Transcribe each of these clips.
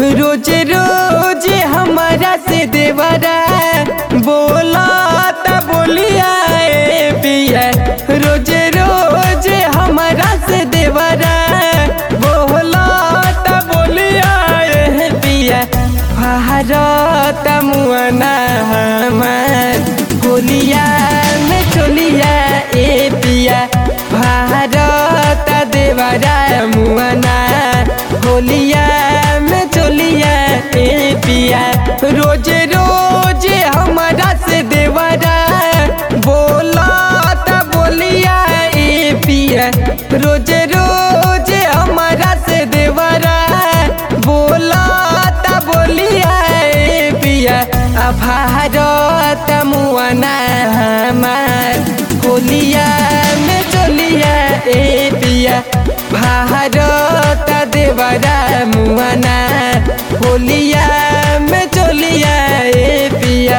रोज रोज हमारा से देवरा बोला ता बोलिया ए पिया रोज रोज हमारा से देवरा बोला ता बोलिया ए पिया भारत मुआना हमार होलिया में चलिया ए पिया भारत देवरा मुआना होलिया में चलिया ए पिया रोज रोज हमारा से देवरा बोला ता बोलिया ए पिया रोज रोज हमारा से देवरा बोला ता बोलिया ए पिया आ भारत मुआना हमार होलिया में चलिया ए पिया भारत देवरा मुआना होलिया में चलिया ए पिया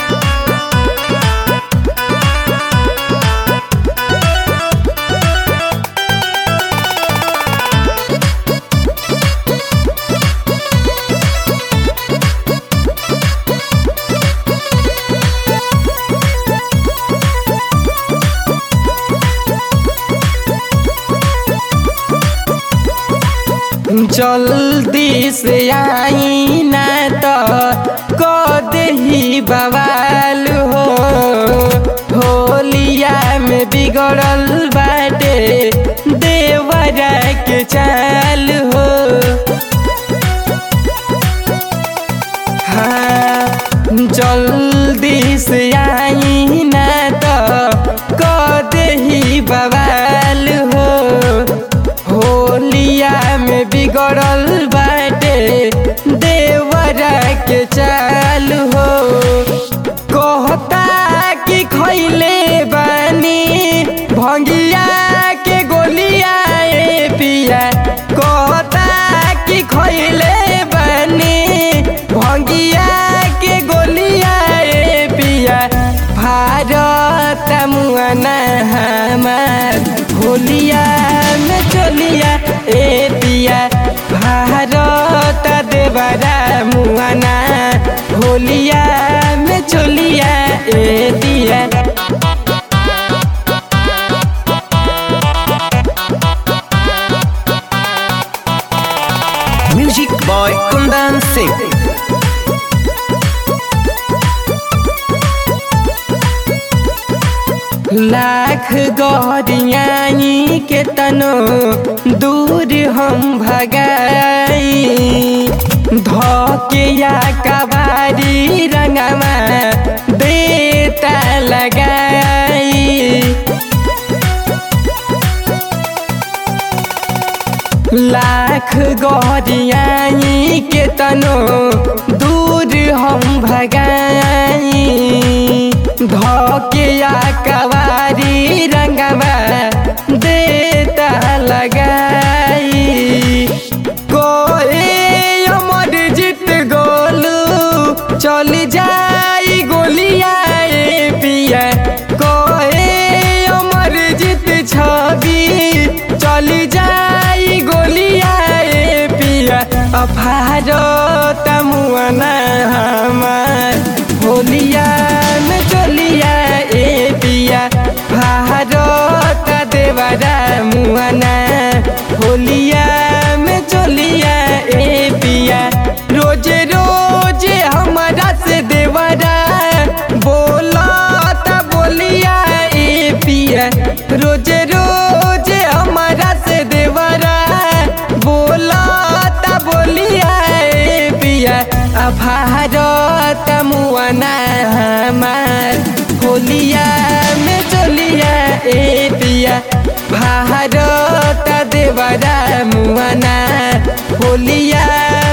जल्दी से आई ना तो कद ही बवाल हो होलिया में बिगड़ल बाटे देवरा के चाल हो हाँ जल्दी से आई ना तो कद ही बवाल हो होलिया में बिगड़ल बाटे देवरा के चाल हो कहता कि खैले बानी भंगिया के गोलिया ए पिया कहता कि खैले बानी भंगिया के गोलिया ए पिया भारत मुआना हमार होलिया में चलिया ए पिया भारत देवरा मुआना होलिया में चलिया ए दिया Music by Kundan Singh. Lakh गौरियाई के तनो दूर हम भगाई धोके या कबारी रंगमा देता लगाई लाख गौरियाई के तनो दूर हम भगाई धोके या कवारी रंगवा देता लगाई कोई अमर जीत गोलू चल जाई गोलिया ए पिया कोई अमर जीत छवि चल जाई गोलिया ए पिया आ भारत मुआना हमार होलिया में चलिया ए पिया भारत देवरा मुआना होलिया में चलिया ए पिया रोज रोज हमारा से देवरा बोला ता बोलिया ए पिया रोज रोज हमारा से देवरा बोला ता बोलिया ए पिया आ भारत मुआना हमार होलिया में चलिया ए पिया भारत देवरा मुआना होलिया